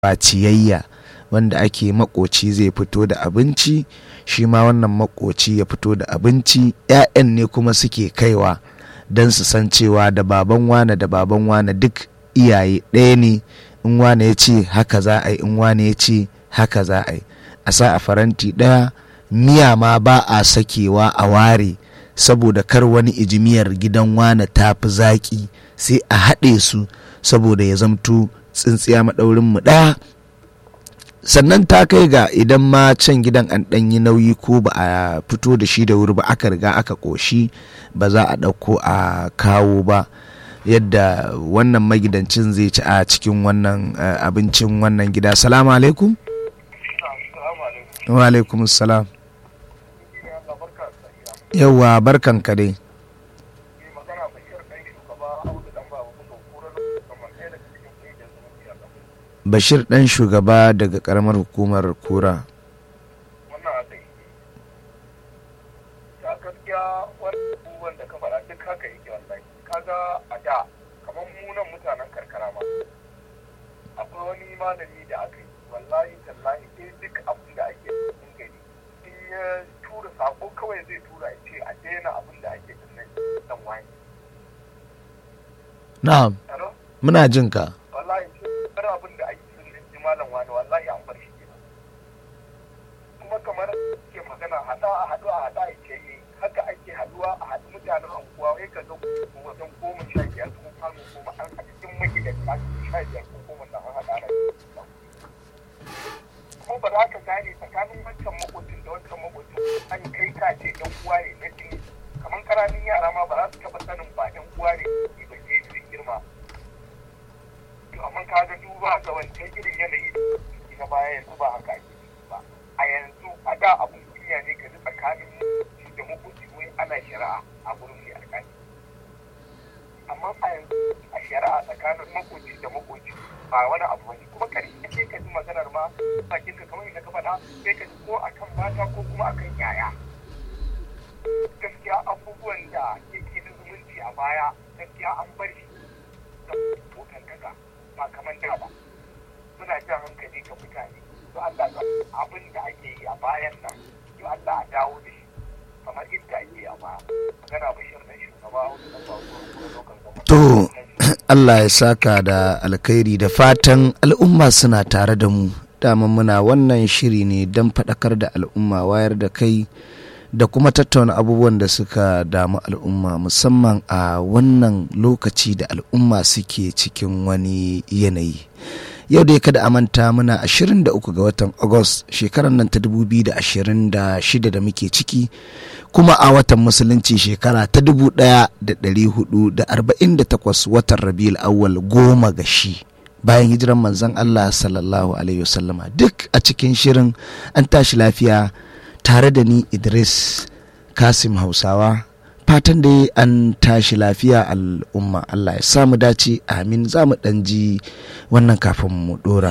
ba ciyayya wanda ake makoci zai fito da abinci shi ma wannan makoci ya fito da abinci 'ya'yan ne kuma suke kaiwa don su san cewa da baban wane da baban wane duk iyaye ɗaya ne in wane ya ce haka za a yi in wane ya ce haka za a yi a sa a faranti ɗaya miya ma ba a sakewa a ware saboda kar wani ijimiyar gidan wane ta fi zaƙi sai a haɗe su saboda ya zamto tsintsiya maɗaurin mu ɗaya sannan ta kai ga idan ma can gidan an ɗan yi nauyi ko ba a fito da shi da wuri ba aka riga aka ƙoshi ba za a ɗauko a kawo ba yadda wannan magidancin zai ci a cikin wannan abincin wannan gida salamu alaikum wa alaikum salam yauwa barkan ka dai bashir dan shugaba daga karamar hukumar kura wannan haka yi a gaskiya wani abubuwan da ka faɗa duk haka yake wallahi kaga a da kamar munan mutanen karkara ma akwai wani malami da aka yi wallahi tallahi sai duk abin da ake cikin gari in ya tura sako kawai zai tura ya ce a daina abin da ake dinnan dan wani na'am muna jin ka wallahi sai abin da ake dinnan ji malam wani wallahi an bar shi kenan kuma kamar ke magana hada a haɗu a haɗa a ce yi haka ake haɗuwa a haɗu mutanen anguwa wai ka ga wajen goma sha biyar ko kwano goma an haɗu cikin magidanta sha biyar ko goma na an haɗa na kuma ba za ka gane tsakanin wancan makocin da wancan makocin an kai ka ce yan uwa ne na jini kamar ƙananan yara ma ba za su taɓa sanin ba yan uwa ne ba ke su girma to amma ka ga duba ga wancan irin yanayi na baya yanzu ba haka ake ba a yanzu a da abun kunya ne ka ji tsakanin da makoci wai ana shari'a a gurin mai alƙali amma a yanzu a shari'a tsakanin makoci da makoci ba wani abu bane kuma karshe sai ka ji maganar ma bakin ka kamar yadda ka faɗa sai ka ji ko akan mata ko kuma akan yaya gaskiya abubuwan da yake da zumunci a baya gaskiya an bar shi da hoton kaka ba kamar da ba muna jan hankali ga mutane to Allah abin da ake yi a bayan nan to Allah a dawo da shi kamar yadda ake yi a baya magana bashir da shugaba wani da ba lokacin to Allah ya saka da alkhairi da fatan al'umma suna tare da mu daman muna wannan shiri ne don faɗakar da al'umma wayar da kai da kuma tattauna abubuwan da suka damu al'umma musamman a wannan lokaci da al'umma suke cikin wani yanayi yau dai kada a manta muna 23 ga watan agus shekarar nan ta 2026 da muke ciki kuma a watan musulunci shekara ta 1448 watan rabiul awwal goma ga shi bayan hijiran manzon Allah sallallahu alaihi wasallama duk a cikin shirin an tashi lafiya tare da ni Idris Kasim Hausawa fatan da an tashi lafiya al'umma Allah ya samu dace amin za mu ɗan ji wannan kafin mu ɗora